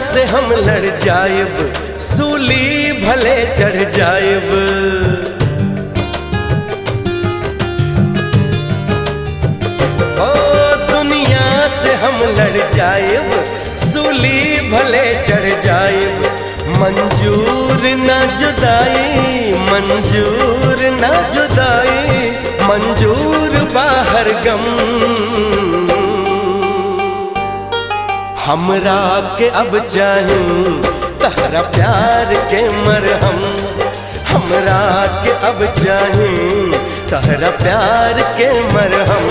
से हम लड़ जायब सूली भले चढ़ जायब ओ दुनिया से हम लड़ जायब सूली भले चढ़ जायब मंजूर ना जुदाई मंजूर ना जुदाई मंजूर बाहर गम हमरा के अब चाही तहरा प्यार के मरहम हमरा के अब चाही तहरा प्यार के मरहम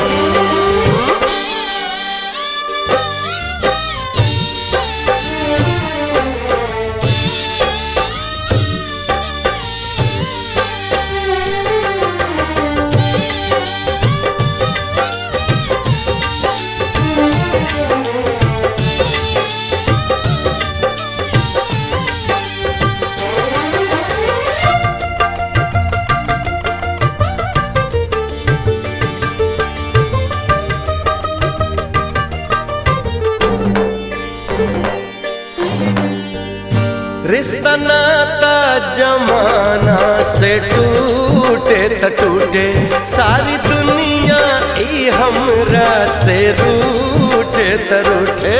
रिश्ता नाता जमाना से टूटे त टूटे सारी दुनिया ई हमरा से रूठे त रूठे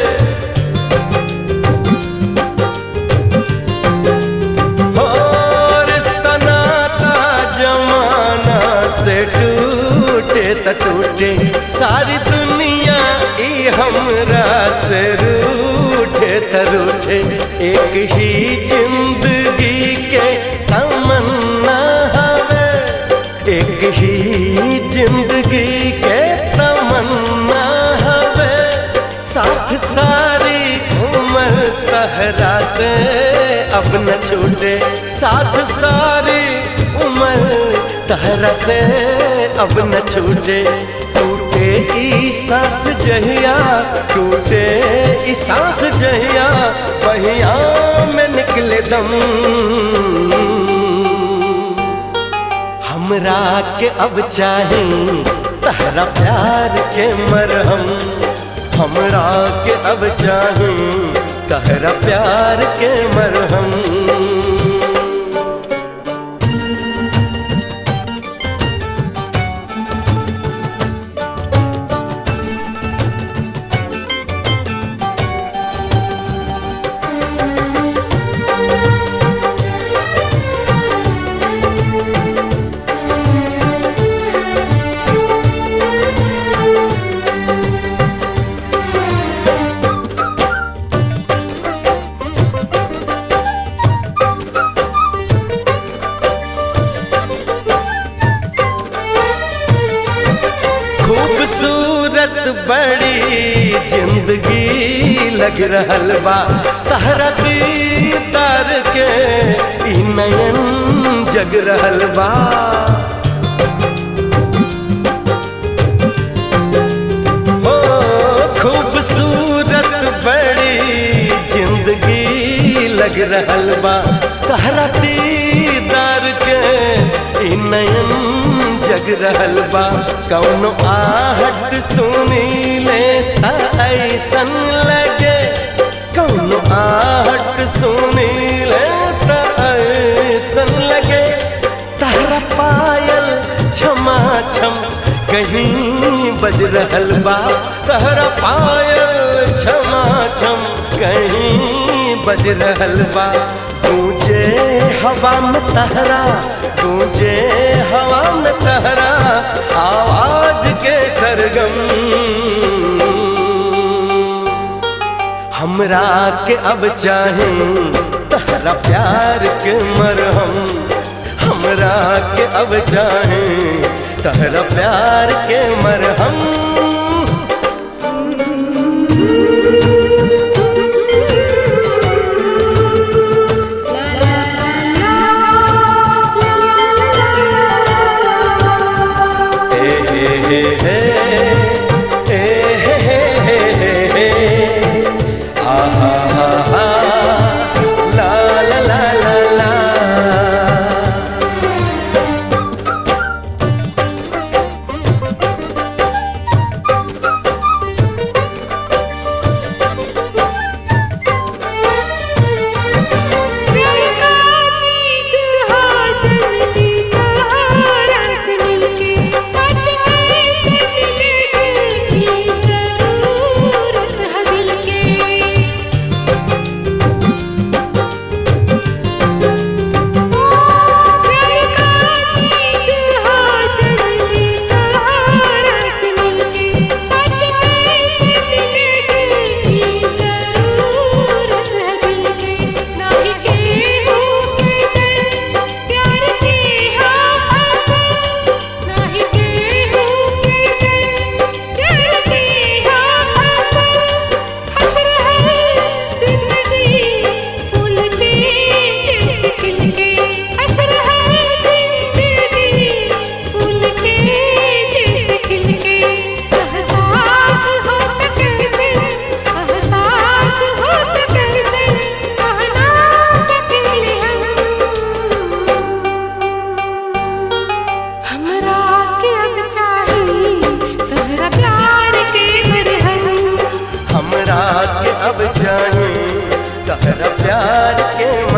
हो रिश्ता नाता जमाना से टूटे त टूटे सारी दुनिया ई हमरा से रूठे त रूठे एक ही जिंदगी के तमन्ना हवे एक ही जिंदगी के तमन्ना हवे साथ सारी उम्र तहरा से अब न छूटे साथ सारी उम्र तहरा से अब न छूटे टूटे ई सांस जहिया टूटे ई सांस जहिया बहिया में निकले दम हमरा के अब चाही तहरा प्यार के मरहम हमरा के अब चाही तहरा प्यार के मरहम खूबसूरत बड़ी जिंदगी लग रहल बा तहरा दीदार के ई नयन जग रहल बा हो खूबसूरत बड़ी जिंदगी लग रहल बा तहरा दीदार के ई नयन जग रहल बा कौनो आहट सुनी ले ता ऐसन लगे कौनो आहट सुनी ले ता ऐसन लगे तारा पायल क्षमा छम कहीं बज रहल बा तहरा पायल क्षमा छम कहीं बज रहल बा गूंजे हवा में तहरा गूंजे हवा में तहरा आवाज के सरगम हमरा के अब चाहे तहरा प्यार के मरहम हमरा के अब चाहे तहरा प्यार के मरहम ए हे हे हे ए हे हे हे हे हे आ हा हा हा ला ला ला ला ला तोहरा प्यार के